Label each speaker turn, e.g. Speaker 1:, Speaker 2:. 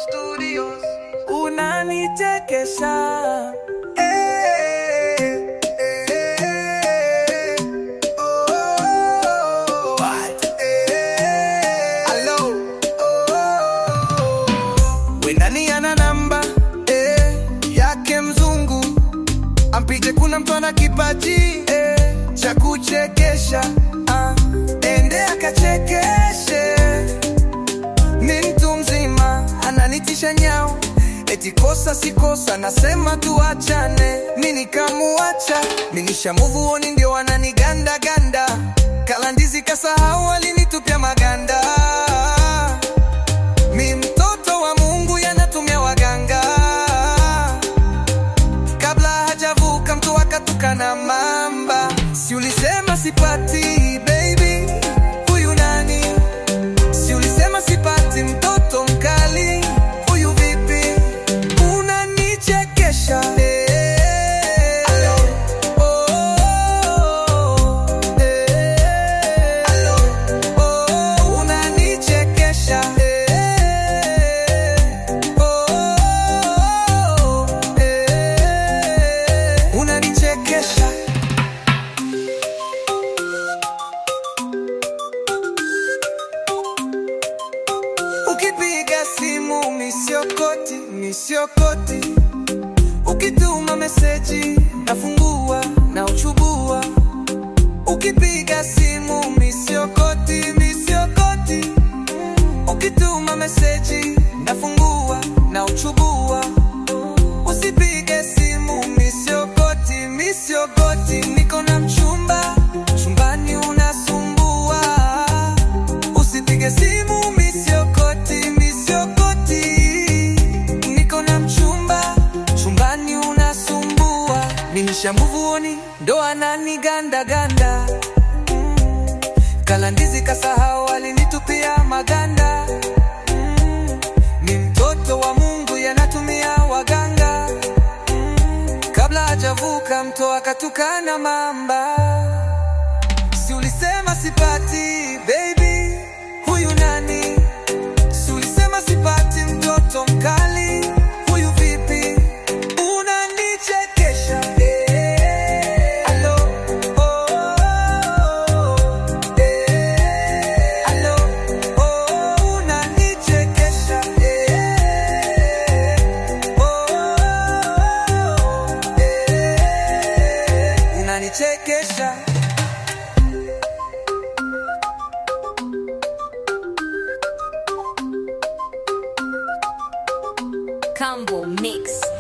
Speaker 1: Studios.
Speaker 2: unanichekesha
Speaker 1: Eh, eh, eh, oh, eh, hello, oh.
Speaker 2: we nani ana namba
Speaker 1: Eh, yake mzungu ampige, kuna mtu ana kipaji eh, cha kuchekesha ah, ende akachekeshe. Ni mtu mzima ananitisha nyao, eti kosa si kosa, nasema tuachane, mi nikamuacha, mi nishamuvuoni, ndio wananiganda ganda, kala ndizi kasahau, alinitupia maganda mi mtoto wa Mungu yanatumia waganga, kabla hajavuka mtu akatukana mamba. Si ulisema sipati baby, huyu nani? Si ulisema sipati mtoto mkali, huyu vipi? Unanichekesha eh. Alo, oh, eh. Alo, oh, unanichekesha eh. Oh, eh. Unanichekesha Ukipiga simu misiokoti, misiokoti. Ukituma meseji nafungua na uchubua. Ukipiga simu misiokoti, misiokoti. Ukituma meseji nafungua na uchubua. Usipige simu misiokoti, misiokoti. Niko na mchumba, chumbani unasumbua. Usipige simu misiokoti, misiokoti. Niko na mchumba, chumbani unasumbua. Ninisha mvuoni, ndo anani ganda ganda. Mm. Kala ndizi kasahau, alinitupia maganda. Mm. Ni mtoto wa Mungu, yanatumia waganga. Mm. Kabla hajavuka mto akatukana mamba. Si ulisema sipati baby, huyu nani? Si ulisema sipati mtoto mkali, huyu vipi? Unanichekesha eh. Alo, oh, eh. Alo, oh, unanichekesha eh. Oh, eh. Unanichekesha
Speaker 3: Combo Mix.